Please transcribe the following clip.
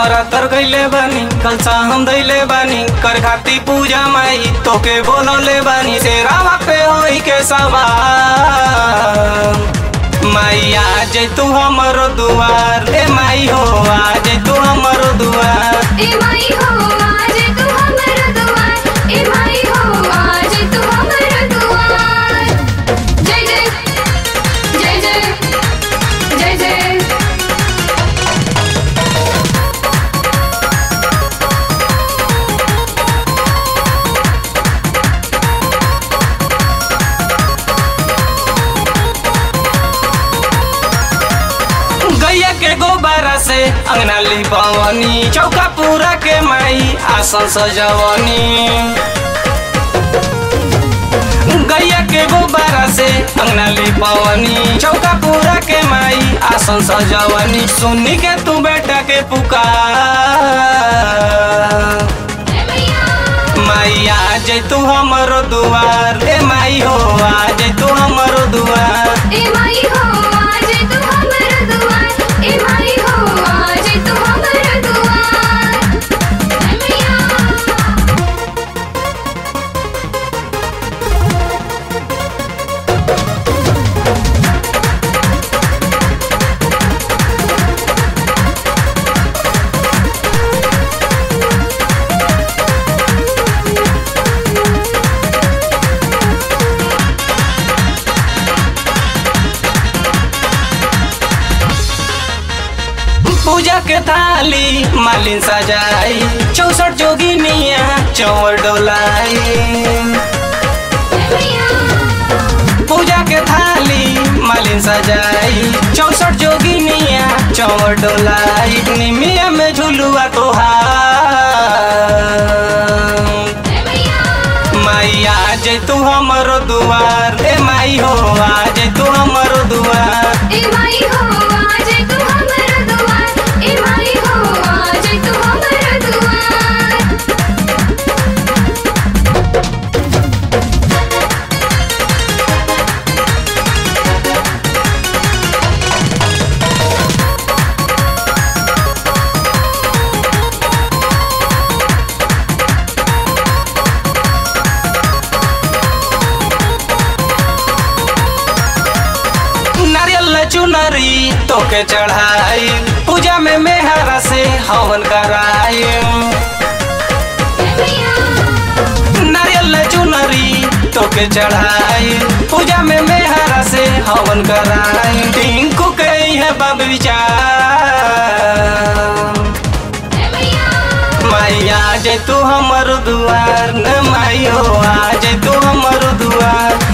नवरात्र गईले बानी कलसा हम दैले बानी कर खाती पूजा माई तोके बोलौले बानी से रावा पे होई के सवार माई आज तू हमरो दुआर ए माई हो आज तू हमरो दुआर ए माई हो आज तू हमर दुआर ए माई हो आज तू हमर दुआर जय जय जय जय जय जय गैया के गोबारा से अंगना लिपवनी चौका पूरा के माई आसन सजवनी गैया के गोबारा से अंगना लिपवनी चौका पूरा के माई आसन सजवनी सुनी के तू बेटा के पुकार ए मैया माई आज तू हमरो दुआर ए माई हो आज तू हमरो दुआर ए माई हो आज तू हमर दुआर ए माई हो आज तू हमर दुआर ए मैया पूजा के थाली मालिन सजाई चौसठ जोगिनिया चौर डोलाई पूजा के थाली मालिन सजाई चौसठ जोगिनिया चौर डोलाई निमिया में झुलुआ तोहार माई आज तू हमरो दुआर ए माई हो आज तू हमरो दुआर ए माई हो आज तू हमर दुआर ए माई हो आज तू हमर दुआर नारियल चुनरी तोके चढ़ाई पूजा में मेहरा से हवन कराई नारियल चुनरी तोके चढ़ाई पूजा में मेहरा से हवन कराई टिंकू के है बब विचार माई आज तू हमर दुआर न माई हो आज तू हमर दुआर